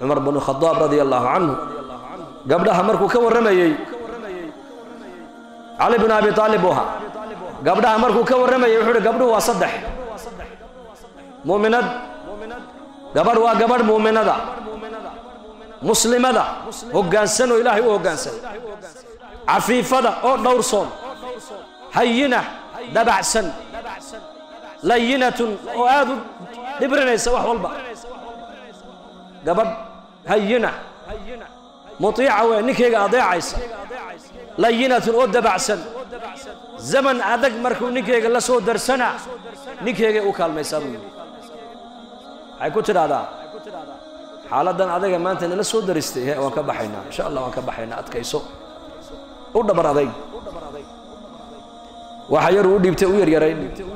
cumar bnu khadaab radia allahu canhu gabdhaha markuu ka warramayey cali bn abi aalib buu ahaa gabdhaha markuu ka warramayey wuxuu uhi gabdhuhu waa saddex mu'minad gabadh waa gabadh mu'minada muslimada hoggaansan oo ilaahay u hoggaansan cafiifada oo dhowrsoon hayina dabacsan layinatun oo aad u dhibrinaysa wax walba gabadh hayina mutiica wey ninkayga adeecaysa layinatun oo dabacsan zaman adag markuu ninkayga la soo darsana ninkaygay u kaalmaysaa buu yidhi waxay ku tidhaahdaa xaaladdan adaga maanta nala soo daristay he waan ka baxaynaa insha allah waan ka baxaynaa adkayso u dhabar adayg waxa yaruu u dhiibtay u yaryarayn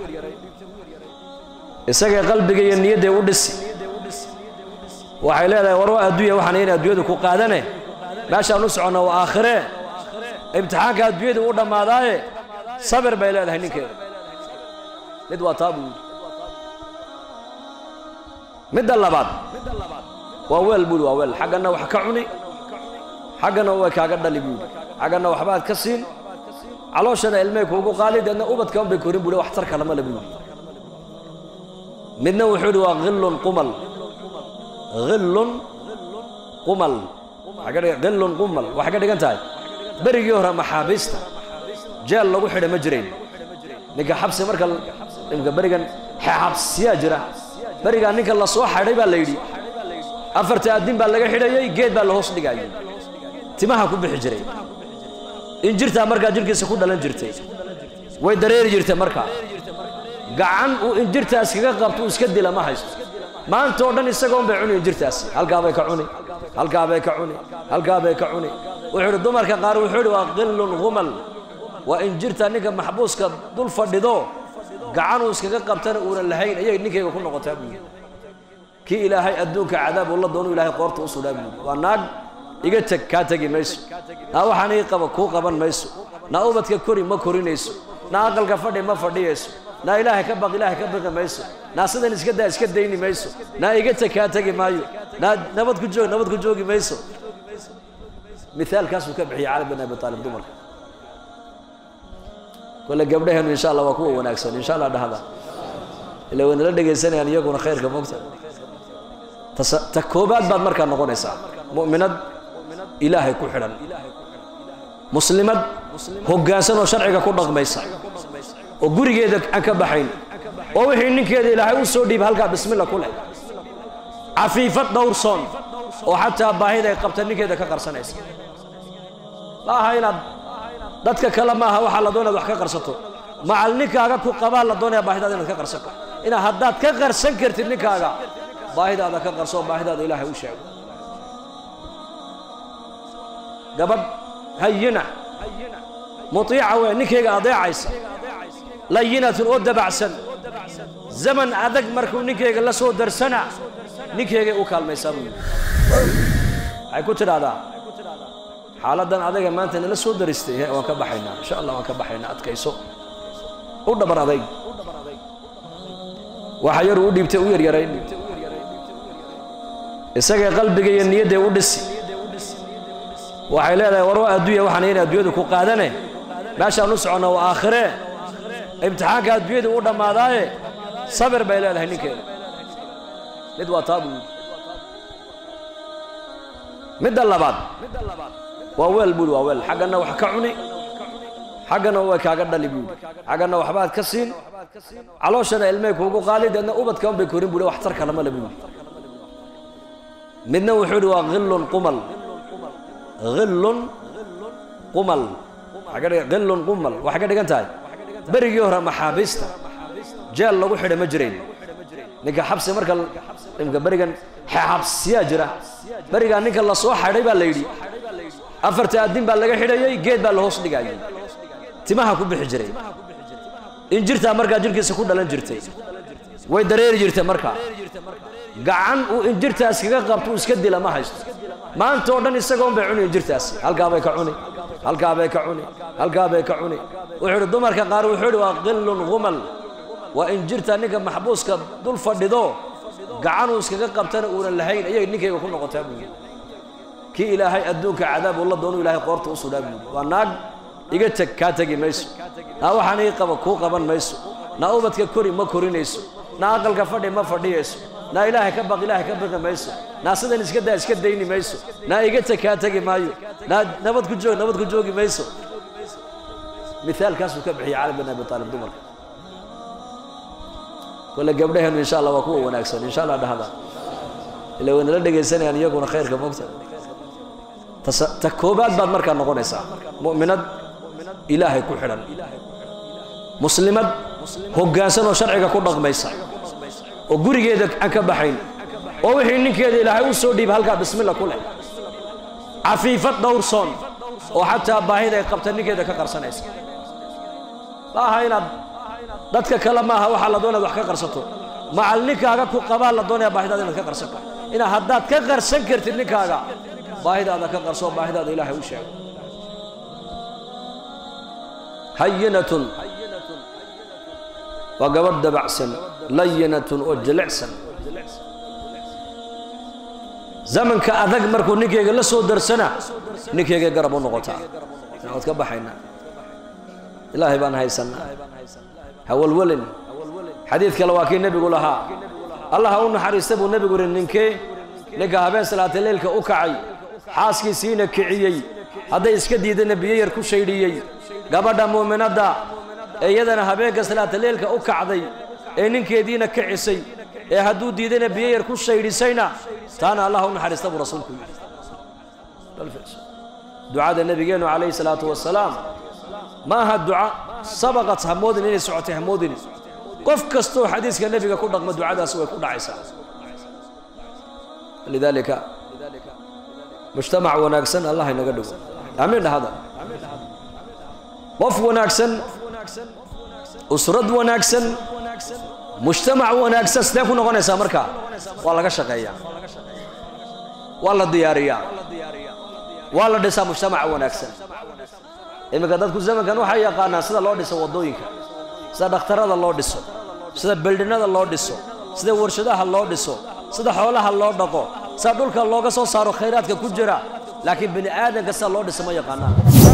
isagay qalbiga iyo niyadday u dhisi waxay leedahay war waa adduunya waxaan in adduunyadu ku qaadane meeshaan u soconna waa aakhiree imtixaanka adduunyadu u dhammaadaaye sabir bay leedahay ninkeeda mid waa taa buu yidhi midda labaad waa weel buuhi waa weel xaggana wax ka cuni xaggana way kaaga dhali buu yidhi xaggana waxbaad ka siin calooshana ilmay kuugu qaali deedna ubadka unbay korin buu wax tar kalama le buu yidhi midna wuxuu yidhi waa khillun qumal khillun qumal khillun qumal waxay ka dhigan tahay berigii hore maxaabiista jeel lagu xidha ma jirayn ninka xabsi marka imka berigan xabsiyaa jira berigaa ninka la soo xadhay baa la yidhi afarta addin baa laga xidhayey geed baa la hoos dhigayay timaha ku bixi jiray injirtaa markaa jirhkiisa ku dhalan jirtay way dareeri jirtay markaa gacan uu injirtaas kaga qabto uu iska dila ma haysto maanta oo dhan isagoon bay cuni injirtaasi halkaabay ka cuni halkaabay ka cuni halkaabay ka cuni wuxuu idhi dumarka qaar wuxuu idhi waa qillun humal waa injirta ninka maxbuuska dul fadhido gacanuu iskaga qabtana uunan lahayn ayay ninkayga ku noqotaa buu yidhi kii ilaahay adduunka cadaab uu la doono ilaahay qoorta u sudhaa buu yidhi waa naag iga teg kaa tegi mayso naa waxaan ii qaba kuu qaban mayso naa ubadka kori ma korinayso naa aqalka fadhi ma fadhiyayso naa ilaahay ka baq ilaahay ka baqi mayso naa sidan iska daa iska dayni mayso naa iga teg kaa tegi maayo naa nabad ku joog nabad ku joogi mayso mithaalkaasuu ka bixiyay cali bin abi aalib dumarka kole gabdhaheenu insha allah waa kuwa wanaagsan insha allah dhahda ila way nala dhegaysanayaan iyaguna khayrka mogta ta koobaad baad markaa noqonaysaa mu'minad ilaahay ku xidhan muslimad hoggaansan oo sharciga ku dhaqmaysa oo gurigeeda aan ka baxayn oo wixii ninkeeda ilaahay u soo dhiib halkaa bismilla ku leh cafiifad dhowrsoon oo xataa baahida ay qabta ninkeeda ka qarsanaysa ma aha inaad dadka kale maaha waxaa la doonaya wax ka qarsato macal ninkaaga ku qabaa la doonaya baahidaada inaad ka qarsato inaad haddaad ka qarsan kartid ninkaaga baahidaada ka qarso oo baahidaada ilaahay u sheego gabadh hayina mutiica wey ninkayga adeecaysa layinatun oo dabacsan zaman adag markuu ninkayga la soo darsana ninkaygay u kaalmaysaa buu yidhi waxay ku tidhaahdaa xaaladdan adaga maanta nala soo daristay he waan ka baxaynaa insha allah waan ka baxaynaa adkayso u dhabar adayg waxa yaruu u dhiibtay u yaryarayn isagay qalbiga iyo niyadday u dhisi waxay leedahay war waa adduunya waxaan in adduunyadu ku qaadane meeshaan u soconna waa aakhiree imtixaanka adduunyadu u dhammaadaaye sabir bay leedahay ninkeeda mid waa taa buu yidhi midda labaad waa weel buuhi waa weel xaggana wax ka cuni xaggana way kaaga dhali buu yidhi xaggana waxbaad ka siin calooshana ilmay kuugu qaali deedna ubadka unbay korin buu wax tar kalama le buu yidhi midna wuxuu yidhi waa khillun qumal khillun qumal khillun qumal waxay ka dhigan tahay berigii hore maxaabiista jeel lagu xidha ma jirayn ninka xabsi marka imka berigan xabsiyaa jira berigaa ninka la soo xadhay baa la yidhi afarta addin baa laga xidhayey geed baa la hoos dhigayay timaha ku bixi jiray injirtaa markaa jirhkiisa ku dhalan jirtay way dareeri jirtay markaa gacan uu injirtaas kaga qabto uu iska dila ma haysto maanta oo dhan isagoon bay cuni injirtaasi halkaabay ka cuni halkaabay ka cuni halkaabay ka cuni wuxuu idhi dumarka qaar wuxuu idhi waa qillun humal waa injirta ninka maxbuuska dul fadhido gacanuu iskaga qabtana uunan lahayn ayay ninkayga ku noqotaa buu yidhi kii ilaahay adduunka cadaab uu la doonu ilaahay qoorta u sudhaa buu yidhi waa naag iga teg kaa tegi mayso naa waxaan ii qaba kuu qaban mayso naa ubadka kori ma korinayso naa aqalka fadhi ma fadhiyayso naa ilaahay ka baq ilaahay ka baqi mayso naa sidan iska daa iska dayni mayso naa iga teg kaa tegi maayo naa nabad ku joog nabad ku joogi mayso mithaalkaasuu ka bixiyay cali bin abi taalib dumarka kole gabdhaheenu insha allah waa kuwa wanaagsan insha allah dhahda ila way nala dhegaysanayaan iyaguna khayrka mogta tas- ta koobaad baad markaa noqonaysaa mu'minad ilaahay ku xidhan muslimad hoggaansan oo sharciga ku dhaqmaysa oo gurigeeda aan ka baxayn oo wixii ninkeeda ilaahay u soo dhiiba halkaa bismilla ku leh cafiifad dhowrsoon oo xataa baahida ay qabta ninkeeda ka qarsanaysa ma aha inaad dadka kale maaha waxaa la doonaya wax ka qarsato macal ninkaaga ku qabaa la doonaya baahidaada inaad ka qarsan karto inaad haddaad ka qarsan kartid ninkaaga baahidaada ka qarso baahidaada ilaahay u sheego hayinatun waa gabadh dabacsan layinatun oo jilicsan zamanka adag markuu ninkayga la soo darsana ninkaygay garab u noqotaa waad ka baxaynaa ilaahay baan haysanaa hawalwelin xadiid kale waa kii nebigu lahaa allah ha u naxariista buu nebigu yihi ninkee ninka habeen salaataleylka u kacay xaaskiisiina kiciyey hadday iska diidana biyo yar ku shaydhiyey gabadha muuminadda ee iyadana habeenka salaataleylka u kacday ee ninkeediina kicisay ee hadduu diidana biyo yar ku shaydhisayna taana allah ha u naxariista buu rasuulku yidhi ducada nebigeennu calayhi salaatu wasalaam ma aha duca sabaqat hamoodin inay socotay hamoodin qof kastoo xadiiska nebiga ku dhaqma ducadaas way ku dhacaysaa lidaalika mujtamac wanaagsan allah inaga dhigo amiin dhahada qof wanaagsan usrad wanaagsan mujtamac wanaagsan sidee ku noqonaysaa marka waa laga shaqeeyaa waa la diyaariyaa waa la dhisaa mujtamac wanaagsan iminka dadku zamankan waxay yaqaanaan sida loo dhiso waddooyinka sida dhakhtarada loo dhiso sida beldhinada loo dhiso sida warshadaha loo dhiso sida xoolaha loo dhaqo sida dhulka looga soo saaro khayraadka ku jira laakiin bini aadanka sida loo dhiso ma yaqaanaan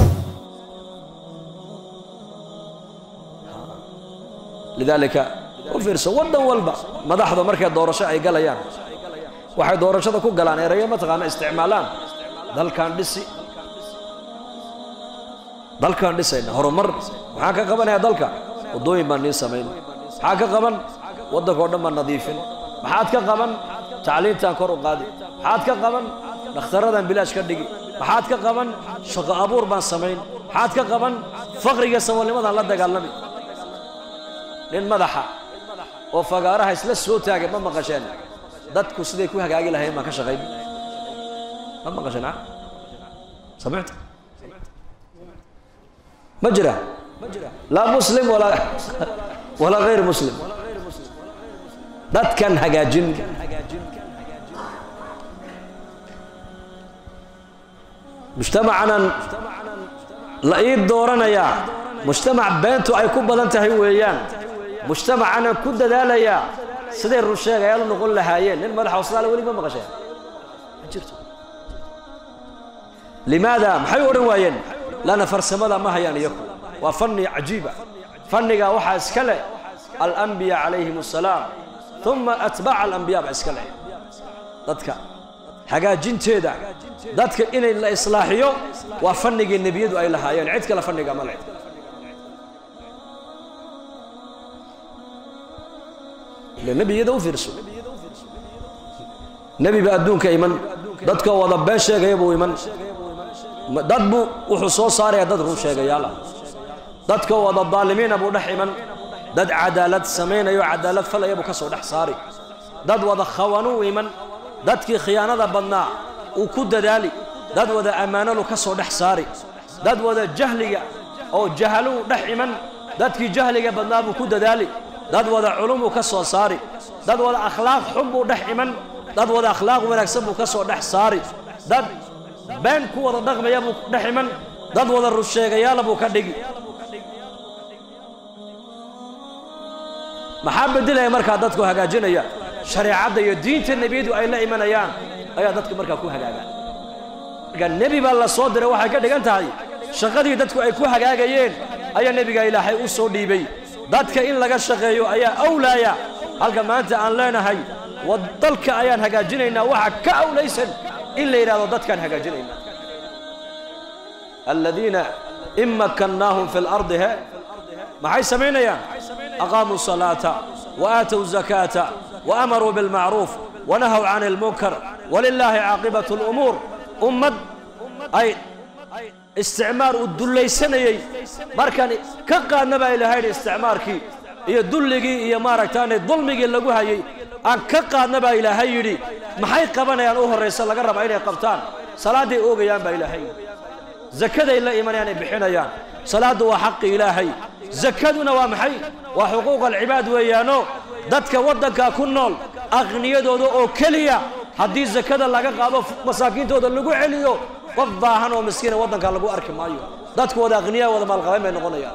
lidaalika u fiirso waddan walba madaxda markay doorasho ay galayaan waxay doorashada ku galaan erayo mataqaana isticmaalaan dalkan dhisi dalkaan dhisayna horumar maxaa ka qabanaya dalka waddooyin baan nii samayn maxaa ka qaban waddanka o dhan baan nadiifin maxaad ka qaban tacliintaan kor u qaadi maxaad ka qaban dhakhtarradaan bilaash ka dhigi maxaad ka qaban shaqo abuur baan samayn maxaad ka qaban faqriga saboolnimadaan la dagaalami nin madaxa oo fagaaraha isla soo taagay ma maqasheen dadku siday ku hagaagi lahayn baan ka shaqayn ma maqasheen a samicta ma jira laa muslim walaa walaa hayr muslim dadkan hagaajin mujtamacanan la ii dooranayaa mujtamac beentu ay ku badan tahay weeyaan mujtamacanan ku dadaalayaa siday rusheegayaal u noqon lahaayeen nin madaxa austraaliya weli ma maqasheen ma jirto limaada maxay u odhan waayeen lana farsamada ma hayaan iyaku waa fanni cajiiba fanniga waxaa iska leh alambiya calayhim assalaam uma atbaaca alambiya baa iska leh dadka hagaajinteeda dadka inay la islaaxiyo waa fannigii nebiyadu ay lahaayeen cid kale fanniga ma leh ile nebiyada u fiirso nebi ba adduunka iman dadkoo wada been sheegaya buu iman dad buu wuxuu soo saaraya dad run sheegayaal ah dadka wada daalimiina buu dhex iman dad cadaalad samaynayo cadaalad falaya buu ka soo dhex saari dad wada khawanuu iman dadkii khiyaanada badnaa uu ku dadaali dad wada ammaanolu ka soo dhex saari dad wada jahliga oo jahaluu dhex iman dadkii jahliga badnaa buu ku dadaali dad wada culumuu ka soo saari dad wada akhlaaq xun buu dhex iman dad wada akhlaaq wanaagsan buu ka soo dhex saari dad been ku wada dhaqmaya buu dhex iman dad wada russheegayaala buu ka dhigi maxaa bedelaya markaa dadku hagaajinaya shareecadda iyo diinta nebiyadu ay la imanayaan ayaa dadka markaa ku hagaagaan markaa nebi baa la soo diray waxay ka dhigan tahay shaqadii dadku ay ku hagaagayeen ayaa nebiga ilaahay u soo dhiibay dadka in laga shaqeeyo ayaa awlaaya halka maanta aan leenahay wa dalka ayaan hagaajinaynaa waxa ka awlaysan in la yidhahdo dadkaan hagaajinaynaa aladiina in makkannaahum fi lardi he maxay samaynayaan aqaamuu salaata wa aatow zakaata wa amaruu bilmacruuf wanahaw can ilmunkar walilaahi caaqibatu lumuur ummad ay isticmaar uu dullaysanayey markaan ka qaadna baa ilaahay yidhi isticmaarkii iyo dulligii iyo maaragtaane dulmigii lagu hayey aan ka qaadna baa ilaahay yidhi maxay qabanayaan u horraysa laga rabaa inay qabtaan salaadday oogayaan baa ilaahay yidhi zakaday la imanayaan ay bixinayaan salaaddu waa xaqi ilaahay zakaduna waa maxay waa xuquuq alcibaad weeyaano dadka waddankaa ku nool aqniyadooda oo keliya haddii zakada laga qaado masaakiintooda lagu celiyo qof baahan oo miskiina waddankaa lagu arki maayo dadku wada aqniyaa wada maalqabayn bay noqonayaan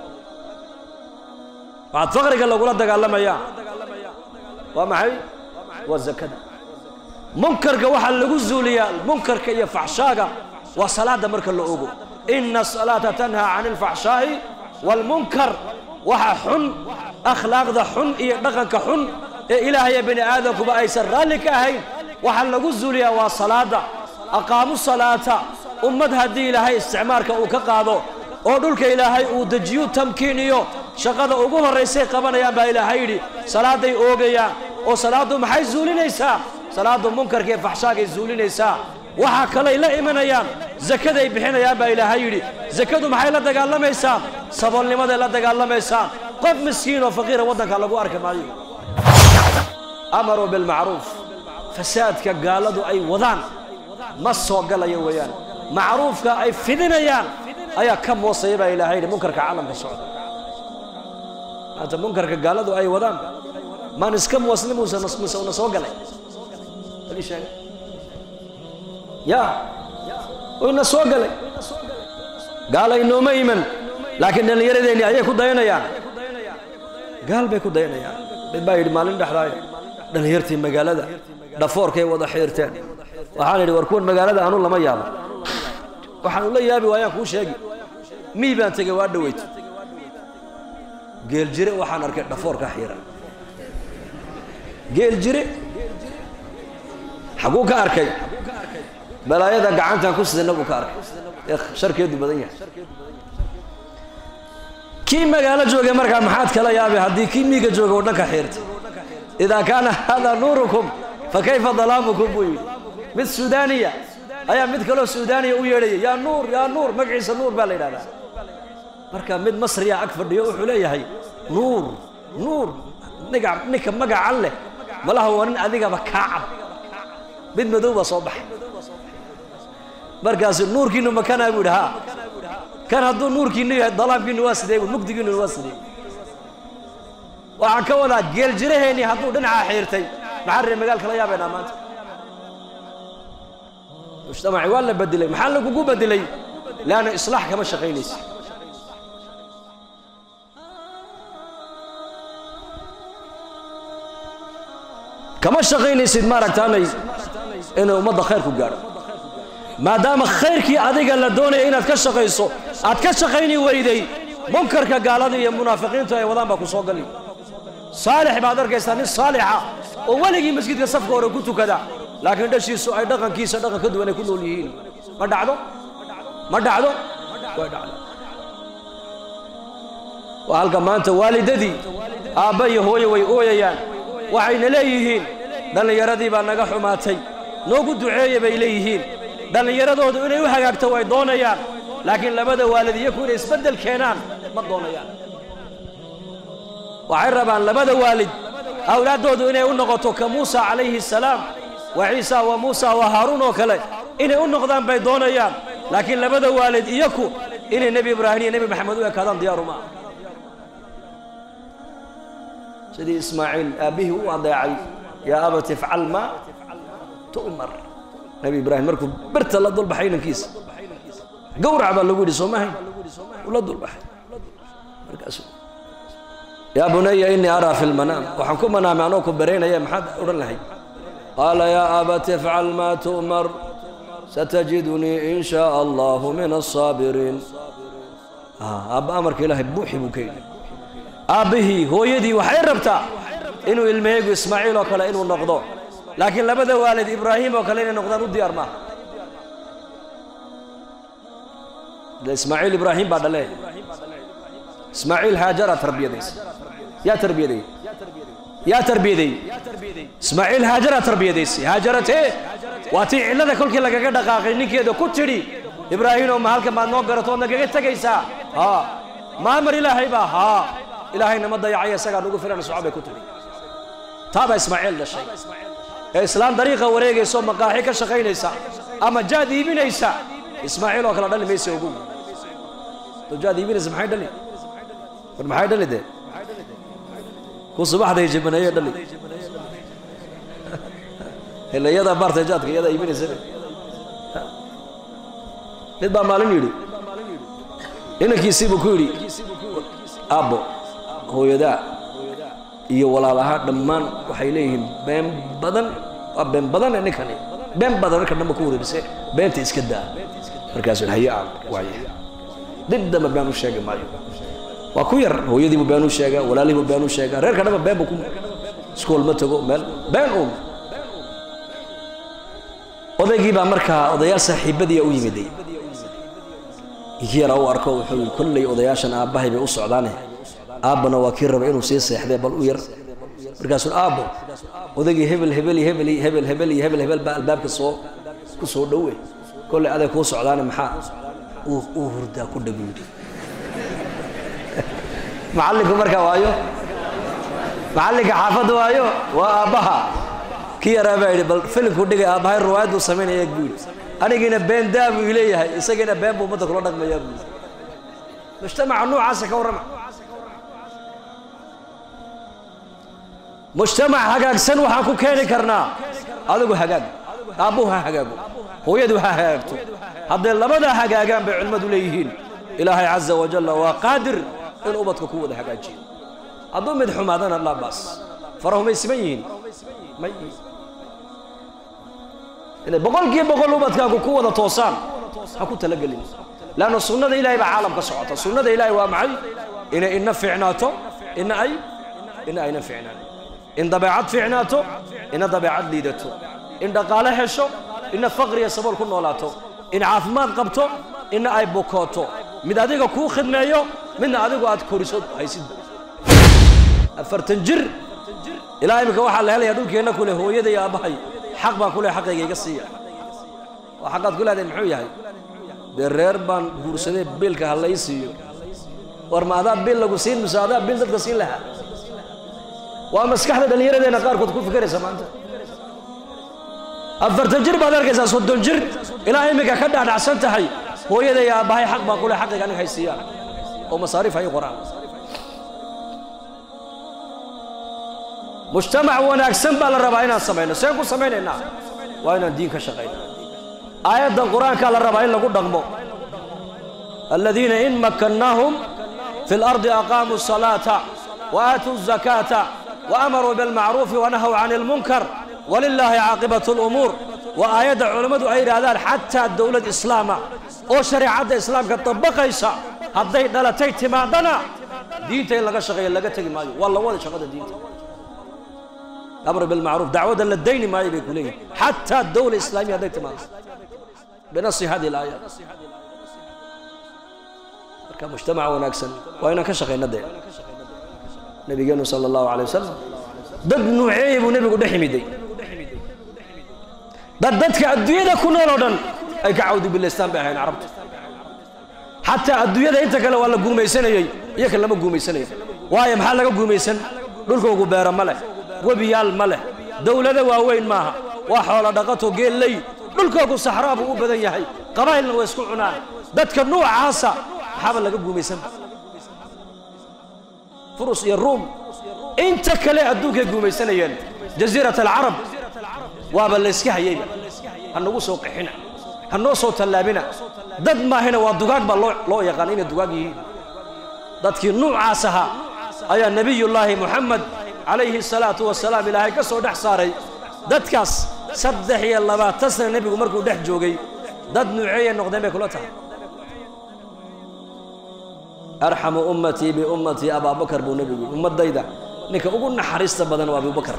waxaad faqriga lagula dagaalamayaa waa maxay waa zakada munkarka waxaa lagu zuuliyaa munkarka iyo faxshaaga waa salaada marka la ogo ina asalaata tanhaa can alfaxshaa'i waalmunkar waxa xun akhlaaqda xun iyo dhaqanka xun ee ilaahaya bini aadamkuba aysan raalli ka ahayn waxaa lagu zuuliyaa waa salaada aqaamu salaata ummad haddii ilaahay isticmaarka uu ka qaado oo dhulka ilaahay uu dejiyu tamkiiniyo shaqada ugu horraysay qabanayaan baa ilaahay yidhi salaaday oogayaan oo salaaddu maxay zuulinaysaa salaaddu munkarka iyo faxshaagay zuulinaysaa waxaa kalay la imanayaan zakaday bixinayaan baa ilaahay yidhi zakadu maxay la dagaalamaysaa saboolnimaday la dagaalamaysaa qof miskiin oo faqiira waddanka lagu arki maayo amaruu bilmacruuf fasaadka gaaladu ay wadaan ma soo galayo weeyaan macruufka ay fidinayaan ayaa ka moosaya baa ilaahay yidhi munkarka caalamka socda maanta munkarka gaaladu ay wadaan maan iska moosni muuse muse una soo galay ali sheega ya una soo galay gaala inooma iman laakiin dhallinyaradeenni ayay ku dayanayaan gaal bay ku dayanayaan mid baa yidhi maalin dhexdaaya dhallinyartii magaalada dhafoorkay wada xiirteen waxaan idhi war kuwan magaalada anu lama yaabo waxaan ula yaabi waayaan kuu sheegi mii baan tegay waa dhaweyto geel jire waxaan arkay dhafoorka xiiran geel jire xaguu ka arkay balaayada gacantaan ku sidana buu ka arkay ee sharkeedu badan yahay kii magaalo joogay markaa maxaad kala yaabay haddii kii miiga jooga oo dhanka xiirtay idaa kaana haadaa nuurukum fa kayfa dalaamukum buu yidhi mid suudaaniya ayaa mid kaloo suudaaniya u yeedhaya yaa nuur yaa nuur magaciisa nuur baa la yidhahdaa marka mid masriya ag fadhiyo wuxuu leeyahay nuur nuur niga ninka magacan leh malaha waa nin adigaba kaa cad mid madow baa soo baxay markaasu nuurkiinu makanaa buu yidhi haa kan hadduu nuurkiinu yahay dalaamkiinu waa sidee mugdigiinu waa sidee waxaan ka wadaa geel jiraheennii hadduu dhinacaa xiirtay maxaa ree magaalka la yaabaynaa maanta mujtamaci waa la bedelay maxaa lagugu bedelay leanna islaax kama shaqaynaysa kama shaqaynaysid maaragtaanay inay ummadda khayr ku gaadho maadaama khayrkii adiga la doonaya inaad ka shaqayso aad ka shaqayni weyday munkarka gaalada iyo munaafiqiintu ay wadaan baa ku soo gali saalix baad arkaysaa nin saalixa oo weligii masjidka safka hore ku tukada laakiin dhashiisu ay dhaqankiisa dhaqan ka duwan ay ku nool yihiin ma dhacdo ma dhacdo way dhacdo waa halka maanta waalidadii aabba iyo hooye way ooyayaan waxayna leeyihiin dhallinyaradii baa naga xumaatay noogu duceeya bay leeyihiin dhallinyaradoodu inay u hagaagto way doonayaan laakiin labada waalid iyaku inay isbeddel keenaan ma doonayaan waxay rabaan labada waalid awlaaddoodu inay u noqoto ka muusa calayhi salaam wa ciisa wa muusa wa haaruun oo kale inay u noqdaan bay doonayaan laakiin labada waalid iyaku inay nebi ibraahim iyo nebi maxamed u ekaadaan diyaaru ma sidii ismaaciil aabbihii u adeecay yaa abati ifcal maa tu'mar nebi ibraahim markuu birta la dulbaxay inankiisa gawrac baa lagu yidhi soo mahayn uu la dulbaxay markaasu yaa bunaya inii araa fi lmanaam waxaan ku manaamay anoo ku baraynaya maxaad odhan lahayd qaala yaa abati ifcal maa tu'mar satajidunii in shaa allahu min asaabiriin aabba amarka ilaahay buuxi buu ka yidhi aabbihii hooyadii waxay rabtaa inuu ilmahaygu ismaaciil oo kale inuu noqdo laakiin labada waalid ibraahim oo kale inay noqdaan u diyaar maaha de ismaaciil ibraahim baa dhale ismaaciil haajaraa tarbiyadaysa yaa tarbiyadeeyey yaa tarbiyadeeyey ismaaciil haajaraa tarbiyadaysay haajaratee waa tii cillada kolkii lagaga dhaqaaqay ninkeeda ku tidhi ibraahiimow ma halkan baad noo garato ood nagaga tegaysaa haa maamar ilaahay baa haa ilaahayna ma dayacaya isagaa nugu filan soco bay ku tidhi taabaa ismaaciil dhashay ee islaan dariiqa wareegaysa oo maqaaxi ka shaqaynaysa ama jaad iibinaysa ismaaciil oo kale dhali maysa ogu to jaad iibinaysa maxay dhali war maxay dhali dee ku subaxday jibaneeye dhali ila iyadaa baartay jaadka iyadaa iibinaysa mid baa maalin yidhi inankiisiibuu ku yidhi aabbo hooyadaa iyo walaalahaa dhammaan waxay leeyihiin been badan waa been badane ninkani been badan marka dhanba ku wareerise beenta iska daa markaasuu haye aan waaye dib damba been u sheegi maayo waa ku yar hooyadiibuu been u sheegaa walaalihiibuu been u sheegaa reerka dhanba been buu ku iskool ma tago meel been uun odaygii baa markaa odayaal saaxiibadiia u yimiday inkii yaraa u arko wuxuu yii kolley odayaashan aabbahay bay u socdaane aabbana waa kii raba inuu sii seexdee bal u yar markaasuu aabbo odaygii hebel hebel iyo hebel iyo hebel hebel iyo hebel hebel baa albaabka soo ku soo dhowe kolley aday kuu socdaane maxaa uu hurdaa ku dhabu yidhi macallinku markaa waayo macallinka xaafadda waayo waa aabbaha kii yaraa baa yidhi bal filimku dhigay aabbahay riwaayad buu samaynaya buu yidhi anigiina been daa buu leeyahay isagiina been buu ummadda kula dhaqmayaa buu yidhi mujtamaca noocaasa ka warrama mujtamac hagaagsan waxaan ku keeni karnaa adigu hagaag aabbuhu ha hagaago hooyadu ha hagaagto hadday labadaa hagaagaan bay culimmadu leeyihiin ilaahay caza wajalla waa qaadir in ubadka ku wada hagaajiyo hadduu mid xumaadana laa baas farahumay siman yihiin may inay boqolkiiba boqol ubadkaagu ku wada toosaan ha ku talagelin leanna sunnada ilahay baa caalam ka socota sunnada ilahay waa maxay inay ina fiicnaato ina ay ina ayna fiicnaan in dabeecad fiicnaato ina dabeecad liidato in dhaqaale hesho ina faqriya sabool ku noolaato in caafimaad qabto ina ay bukooto mid adiga kuu khidmeeyo midna adigu aad koriso haysid afartan jir ilaa imika waxaa la helayaa dhulkeenna ku leh hooyada iyo aabbahay xaq baan ku leh xaqayga iga siiya oo xaqaad ku leedahay muxuu yahay dee reer baan guursaday biilka ha lay siiyo war ma adaa bil lagu siin mise adaa bil dadka siin lahaa waa maskaxda dhallinyaradeenna qaarkood ku fikeraysa maanta afartan jir baad arkaysaa soddon jir ilaa imika ka dhaadhacsan tahay hooyada iyo aabbahay xaq baan ku leh xaqayga aniga hay siiyaan oo masaariif hay qoraan mujtamac wanaagsan baa la rabaa inaan samayno seen ku samaynaynaa waa inaan diin ka shaqayno aayaddan qur-aankaa la rabaa in lagu dhaqmo aladiina in makkannaahum fi اlardi aqaamuu الصalaata waaatuu الzakaata waamaruu biاlmacruufi wanahaw can اlmunkar walilaahi caaqibaة اlumuur waa aayadda culammadu ay yidhaahdaan xataa dowlad islaama oo shareecadda islaamka dabaqaysa hadday dhalatay timaadana diinta in laga shaqeeya laga tegi maayo waa la wada shaqada diinta amr bilmacruuf dacwadda la dayni maayo bay ku leeyihin xataa dowla islaamiya hadday timaado binasi hadi alaaya marka mujtamaca wanaagsan waa inaan ka shaqayna dee nabigeenu sala allahu alay wasalam dad nuuceeye buu nebigu dhex yimiday dad dadka adduunyada ku nool oo dhan ay ka cawdi bilaystaan bay ahayn carabta xataa adduunyada inta kale waa la guumaysanayey iyaka lama guumaysanayo waayo maxaa laga guumaysan dhulkoogu beero ma leh webiyaal ma leh dowlado waaweyn maaha waa xoolo dhaqato geelley dhulkoogu saxraa buu u badan yahay qabaa'ilna way isku cunaan dadka nuucaasa maxaaba laga guumaysan furus iyo ruum inta kale adduunkay guumaysanayeen jasiirat alcarab waaba layska hayeyba ha nagu soo qixina ha noo soo tallaabina dad maahina waa dugaag baa loo loo yaqaan inay dugaag yihiin dadkii nuucaas ahaa ayaa nebiyullaahi moxamed calayhi salaatu wasalaam ilaahay ka soo dhex saaray dadkaas saddex iyo labaatan sana nebigu markuu dhex joogay dad nuuceeyay noqdeen bay kula tahay arxamu ummatii biummatii abaabakar buu nebigu yidhi ummaddayda ninka ugu naxariista badan waa abubakar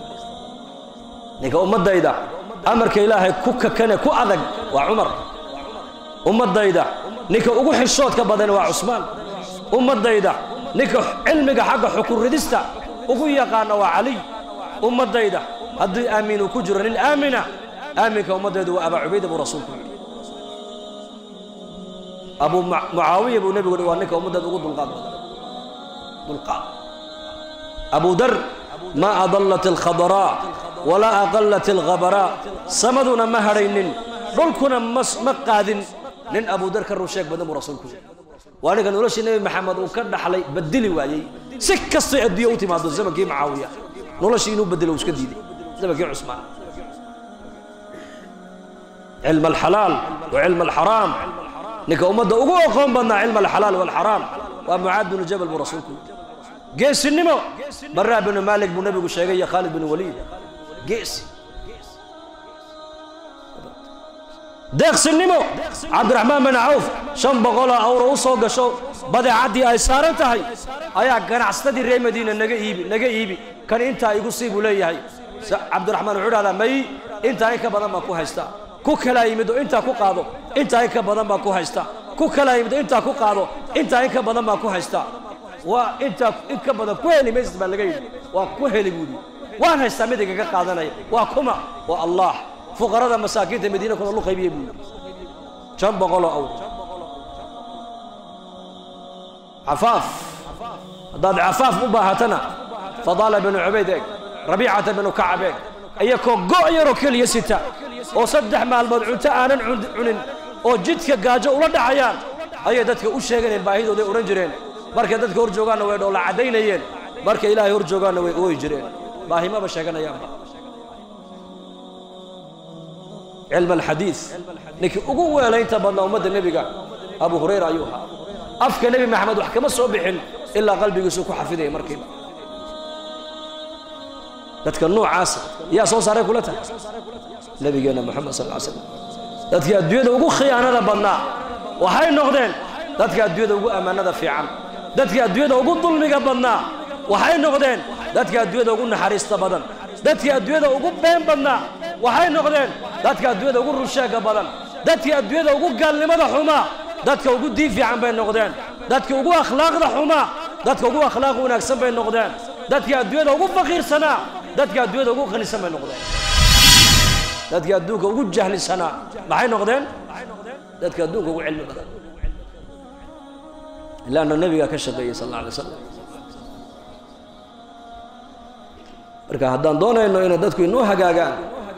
ninka ummaddayda amarka ilaahay ku kakane ku adag waa cumar ummaddayda ninka ugu xishoodka badan waa cusmaan ummaddayda ninka cilmiga xagga xukun ridista ugu yaqaana waa caliy ummaddayda haddii aamin uu ku jiro nin aamina aaminka ummaddaydu waa abaa cubayda buu rasuulku yidhi abu mucaawiya buu nebigu waa ninka ummaddeeda ugu dulqaad badan dulqaad abu dar ma adallat alkhadaraa walaa aqallat alkhabaraa samaduna ma hadhaynin dhulkuna ma qaadin nin abu dar ka run sheeg badan buu rasuulku yidhi waa ninka noloshii nebi maxamed uu ka dhaxlay bedeli waayey si kastay adduunya u timaado zamankii mucaawiya noloshii inuu bedelo uu iska diiday zamankii cusmaan cilm alxalaal wa cilm alxaraam ninka ummadda ugu aqoon badnaa cilm alxalaal walxaraam waa mucaad binu jabal buu rasuulku yidhi geesinimo baraa binu maalik buu nebigu sheegay iyo khaalid binu waliid geesi deeqsinimo cabdiraxmaan bin cawf shan boqoloo awro u soo gasho badeecaddii ay saaran tahay ayaa ganacsatadii reer madiina naga iibi naga iibi kan intaa igu sii buu leeyahay cabdiraxmaan wuxuu dhahdaa may intaa in ka badan baan ku haystaa ku kalaa yimid oo intaa ku qaado intaa in ka badan baan ku haystaa ku kalaa yimid oo intaa ku qaado intaa in ka badan baan ku haystaa waa intaa in ka badan ku heli maysid baa laga yidhi waa ku heli buu yidhi waan haystaa mid igaga qaadanaya waa kuma waa allah fuqarada masaakiinta madiina kuna lu qaybiyey buu yidhi shan boqoloo awr cafaaf haddaad cafaaf u baahatana fadaala binu cubayd eeg rabiicata binu kacab eeg iyakoo go' yaroo keliya sita oo saddex maalmood cunto aanan cunin oo jidka gaajo ula dhacayaan ayay dadka u sheeganeen baahidooday odhan jireen markay dadka hor joogaanna way dhoolla caddaynayeen markay ilaahay hor joogaanna way ooyi jireen baahimaba sheeganayaanba cilm alxadiid ninkii ugu weelaynta badnaa ummadda nebiga abu hurayra ayuu ahaa afka nebi maxamed wax kama soo bixin ilaa qalbigiisuu ku xafidaya markiiba dadka noocaasa yaa soo saaray kula tahay nebigeenna moxamed sal ly slam dadkii adduunyada ugu khiyaanada badnaa waxay noqdeen dadka adduunyada ugu ammaanada fiican dadkii adduunyada ugu dulmiga badnaa waxay noqdeen dadka adduunyada ugu naxariista badan dadkii adduunyada ugu been badnaa waxay noqdeen dadka adduunyada ugu runsheega badan dadkii adduunyada ugu gaalnimada xumaa dadka ugu diin fiican bay noqdeen dadka ugu akhlaaqda xumaa dadka ugu akhlaaq wanaagsan bay noqdeen dadkii adduunyada ugu faqiirsanaa dadka adduunyada ugu qanisan bay noqdeen dadkii adduunka ugu jahlisanaa maxay noqdeen dadka adduunka ugu cilmi badan ilaana nebigaa ka shaqeeyey sal alla alay slam marka haddaan doonayno inay dadku inoo hagaagaan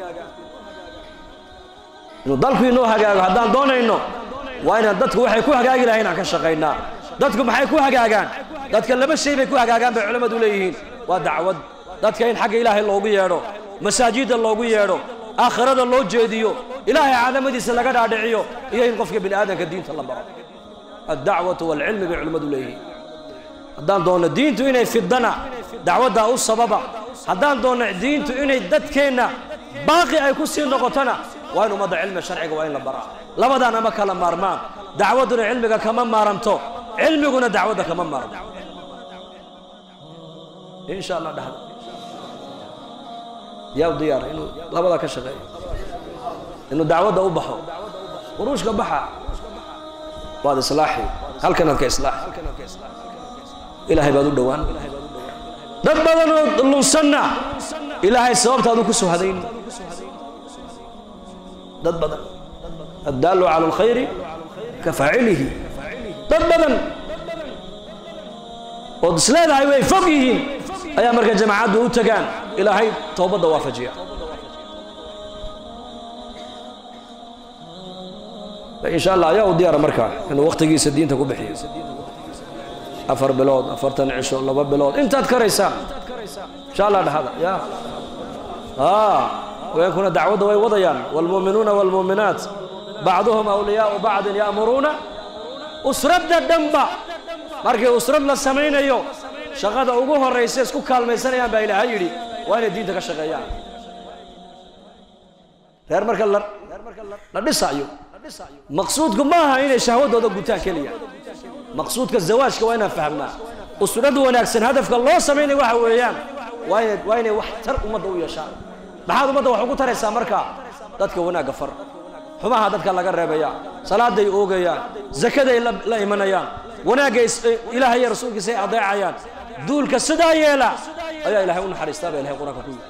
inuu dalku inoo hagaago haddaan doonayno waa inaan dadku waxay ku hagaagi lahayn aan ka shaqaynaa dadku maxay ku hagaagaan dadka laba shay bay ku hagaagaan bay culammadu leeyihiin waa dacwad dadka in xagga ilaahay loogu yeedho masaajidda loogu yeedho aakhirada loo jeediyo ilaahay cadamadiisa laga dhaadhiciyo iyo in qofka bini aadamka diinta la baro addacwatu waalcilmi bay culimmadu leeyihiin haddaan doonno diintu inay fidana dacwaddaa u sababa haddaan doonno diintu inay dadkeenna baaqi ay ku sii noqotona waa in ummadda cilmiga sharciga waa in la baraa labadaan ama kala maarmaan dacwadduna cilmiga kama maaranto cilmiguna dacwadda kama maaranto insha allah dhahda yaa u diyaara inuu labadaa ka shaqeeyo inuu dacwadda u baxo quruushka baxa waad islaaxi halkanaad ka islaaxi ilaahay baad u dhowaan dad badanoo lunsanna ilaahay sababtaadu ku soo hadayn dad badan addaalu cala alkhayri ka faacilihi dad badan ood isleedahay way fog yihiin ayaa marka jamacaddu u tagaan ilaahay towbadda waafajiya insha allah ayaa u diyaara markaa inuu wakhtigiisa diinta ku bixiyo afar bilood afartan cisho laba bilood intaad karaysaan insha allah dhahada ya haweenkuna dacwadda way wadayaan waalmu'minuuna waalmu'minaat bacduhum awliyaau bacdin ya'muruuna usradda dhanba markii usrad la samaynayo shaqada ugu horraysa isku kaalmaysanayaan baa ilaahay yidhi waa inay diinta ka shaqeeyaan reer marka la la dhisaayo maqsuudku ma aha inay shahwadooda gutaan keliya maqsuudka zawaajka waa inaan fahmnaa usrad wanaagsan hadafka loo samaynaya waxa weeyaan waa inay waa inay wax tar ummadda u yeeshaan maxaad ummadda wax ugu taraysaa marka dadka wanaagga far xumaha dadka laga reebaya salaaday oogayaan zakaday la imanayaan wanaagga ilaahay iyo rasuulkiisa ay adeecayaan duulka sidaa yeela ayaa ilahay u naxariistaa baa ilahay qur-aanka ku yidhi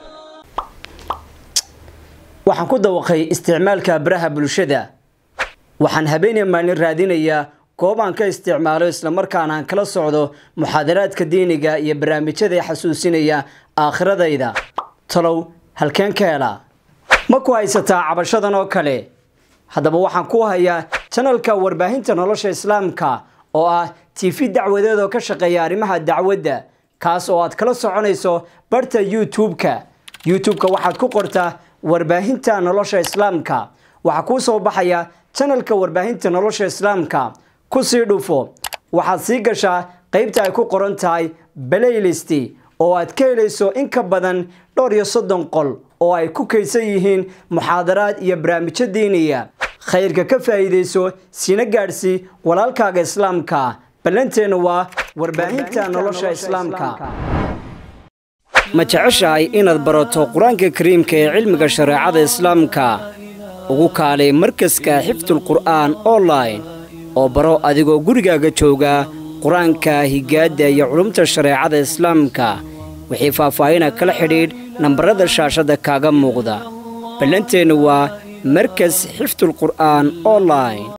waxaan ku dawaqay isticmaalka baraha bulshada waxaan habeenay maalin raadinayaa goob aan ka isticmaalo islamarkaana aan kala socdo muxaadaraadka diiniga iyo barnaamijyada xasuusinaya aakhiradayda talow halkeen ka helaa ma ku haysataa cabashadan oo kale haddaba waxaan ku hayaa janalka warbaahinta nolosha islaamka oo ah tv dacwadeed oo ka shaqeeya arrimaha dacwadda kaas oo aad kala soconayso barta youtube-ka youtube-ka waxaad ku qortaa warbaahinta nolosha islaamka waxaa kuu soo baxaya janalka warbaahinta nolosha islaamka kusii dhufo waxaad sii gashaa qaybta ay ku qoran tahay playlist oo aad ka helayso in ka badan dhowr iyo soddon qol oo ay ku kaydsan yihiin muxaadaraad iyo barnaamijyo diiniya khayrka ka faa'iidayso sina gaadhsii walaalkaaga islaamka ballanteenna waa warbaahinta nolosha islaamka ma jeceshahay inaad barato qur-aanka kariimka ee cilmiga shareecada islaamka ugu kaalay markaska xifdulqur'aan online oo baro adigoo gurigaaga jooga qur-aanka higaadda iyo culumta shareecada islaamka wixii faahfaahina kala xidhiidh nambarada shaashadda kaaga muuqda ballanteennu waa markas xifdulqur'aan online